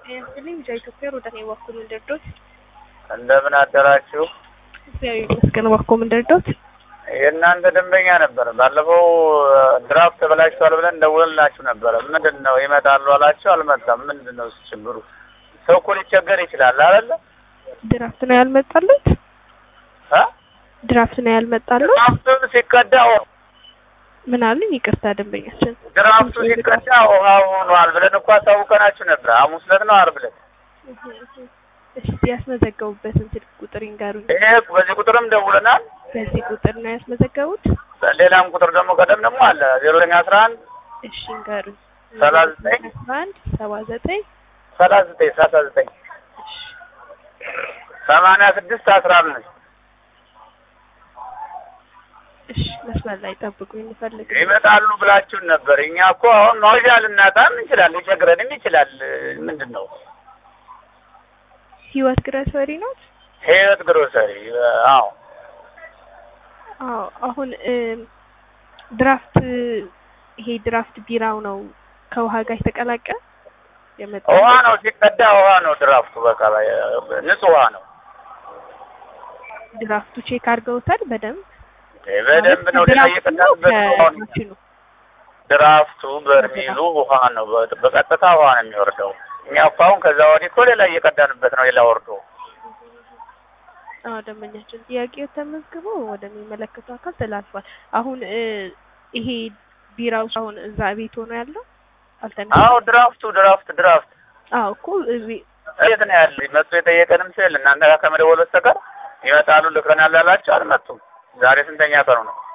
ያስልኝ ብቻ ኢትዮጵያ ሮዳን የዋኩሉ እንደርዶት እንደምን አደራችሁ? እግዚአብሔር ይመስገን። ዋኮ ምንደርዶት የእናንተ ደንበኛ ነበረ። ባለፈው ድራፍት ተበላሽቷል ብለን ደውለላችሁ ነበረ። ምንድን ነው ይመጣሉ አላችሁ፣ አልመጣም። ምንድን ነው እሱ ችግሩ? ሰው እኮ ሊቸገር ይችላል አይደለ? ድራፍት ነው ያልመጣሉት? እ ድራፍት ነው ያልመጣሉት? ድራፍቱን ሲቀዳ ምን አሉኝ? ይቅርታ ደንበኛችን ድራፍቱ ሲቀዳ ውሃ ሆኗል ብለን እኮ አሳውቀናችሁ ነበር። ሐሙስ ዕለት ነው ዓርብ ዕለት። እስቲ ያስመዘገቡበትን ስልክ ቁጥር ይንገሩኝ። ይሄ በዚህ ቁጥርም ደውለናል። በዚህ ቁጥር ነው ያስመዘገቡት? ሌላም ቁጥር ደግሞ ቀደም ደግሞ አለ ዜሮ ዘጠኝ አስራ አንድ እሺ ይንገሩኝ። ሰላሳ ዘጠኝ አስራ አንድ ሰባ ዘጠኝ ሰላሳ ዘጠኝ ሰላሳ ዘጠኝ ሰማንያ ስድስት አስራ አምስት እሺ መስመር ላይ ጠብቁኝ፣ እንፈልግ ይመጣሉ ብላችሁን ነበር። እኛ እኮ አሁን መውጫ ልናጣም እንችላል፣ ሊቸግረንም ይችላል። ምንድን ነው ህይወት ግረሰሪ ነው። ህይወት ግሮሰሪ? አዎ አዎ አሁን ድራፍት ይሄ ድራፍት ቢራው ነው ከውሃ ጋር የተቀላቀለ የመጣ ውሃ ነው ሲቀዳ ውሃ ነው ድራፍቱ። በቃ ንጹህ ውሃ ነው። ድራፍቱ ቼክ አድርገውታል በደንብ በደንብ ነው ሌላ እየቀዳንበት ውሃ ነው። ድራፍቱ በርሚሉ ውሃ ነው፣ በቀጥታ ውሃ ነው የሚወርደው። እኛ እኮ አሁን ከዛ ወዲህ እኮ ሌላ እየቀዳንበት ነው ሌላ ወርዶ አዎ ደንበኛችን ጥያቄው ተመዝግቦ ወደሚመለከተው አካል ተላልፏል። አሁን ይሄ ቢራው አሁን እዛ ቤት ሆኖ ያለው አልተነሳ። አዎ ድራፍቱ ድራፍት ድራፍት አዎ እኮ እዚህ የት ነው ያለ? መጥቶ የጠየቀንም ስል እናንተ ጋር ከመደወል በስተቀር ይመጣሉ ልከናል ያላቸው አልመጡም። ዛሬ ስንተኛ ቀኑ ነው?